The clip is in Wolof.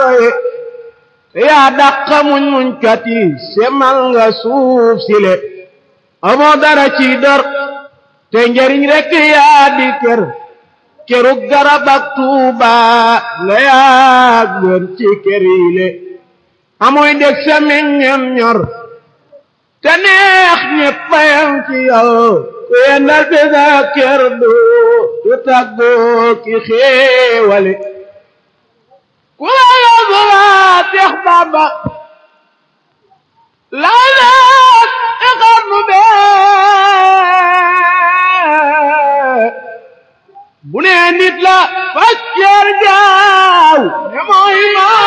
ye te yaa dàqa muñ muñ kat yi semal nga suuf sile amoo dara ci dor te njariñ rekk yaa di kër kerug garab ak tuuba nga yaa gën ci kër yi le amoy dég sa meññam ñor te neex ñépp yam ci yow ku yendal bi sa kër du du tàggoo ki xéewale ku la yóbbu laa teex bàmba laa laat ixar nu bee bu nee nit la fas ceer jaaw ne mooy maa